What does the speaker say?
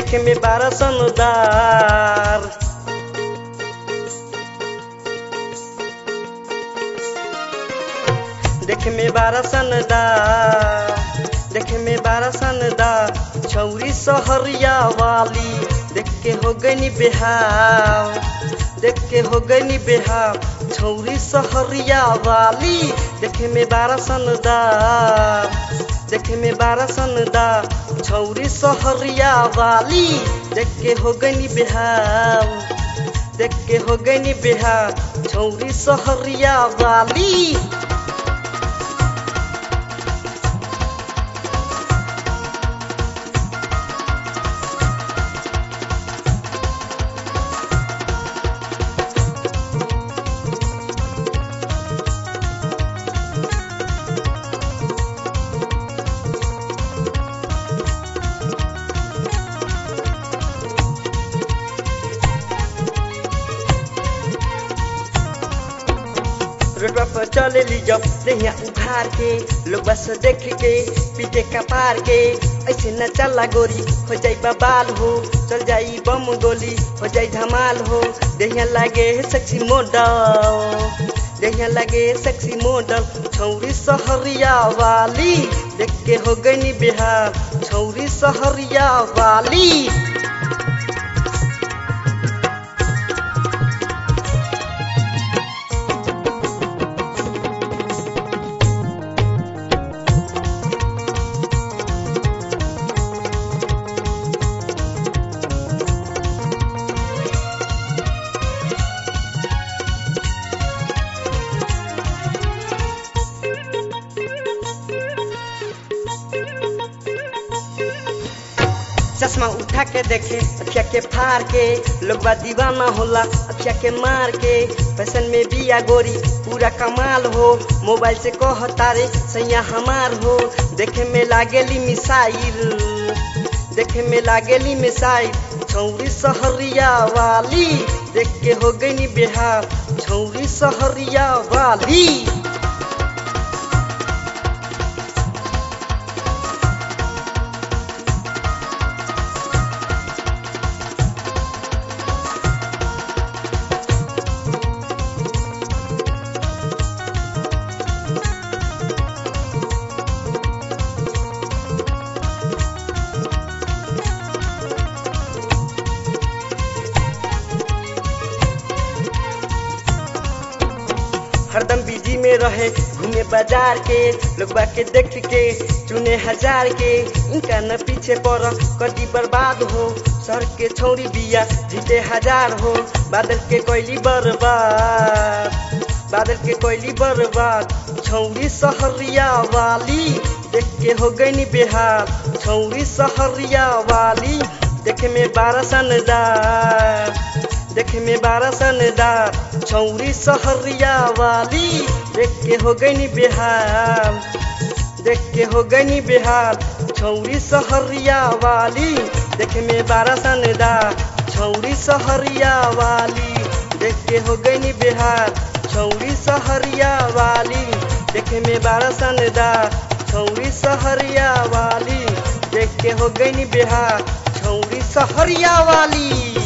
देखे में बारह सनदार देखे में बारह सनदार देखे में बारह सनदार छौरी सहरिया वाली देख के हो गई बेहाव देख के हो गई बेहाव छौरी सहरिया वाली देखे में बारह सनदार देखे में बारह सनदार छौरी सहरिया वाली देख के हो गई बेहाव देख के हो गई बेहाव छौरी सहरिया वाली रोडवा पर चले ली जब देहिया उखाड़ के लोग बस देख के पीटे कपार के ऐसे न चला गोरी हो जाई बबाल हो चल जाई बम गोली हो जाई धमाल हो देहिया लागे सेक्सी मॉडल देहिया लागे सेक्सी मॉडल छौरी सहरिया वाली देख के हो गई बिहार छौरी सहरिया वाली चश्मा उठा के देखे अखिया के फाड़ के लोग दीवाना होला अखिया के मार के फैशन में बिया गोरी पूरा कमाल हो मोबाइल से कह तारे सैया हमार हो देखे में लागेली मिसाइल देखे में लागेली मिसाइल छौरी सहरिया वाली देख के हो गई बिहार छौरी सहरिया वाली हरदम बिजी में रहे घूमे बाजार के लोग के देख के चुने हजार के इनका न पीछे पड़ कदी बर्बाद हो सर के छौरी बिया जीते हजार हो बादल के कोयली बर्बाद बादल के कोयली बर्बाद छौरी सहरिया वाली देख के हो गई बिहार छौरी सहरिया वाली देखे में बारह सनदार देखे में बारह सनदार छौरी सहरिया वाली देख के हो गई बिहार देख के हो गई बिहार छौरी सहरिया वाली देखे में बारह सनदार छौरी सहरिया वाली देख के हो गई बिहार छौरी सहरिया वाली देखे में बारह सनदार छौरी सहरिया वाली देख के हो गई बिहार छौरी सहरिया वाली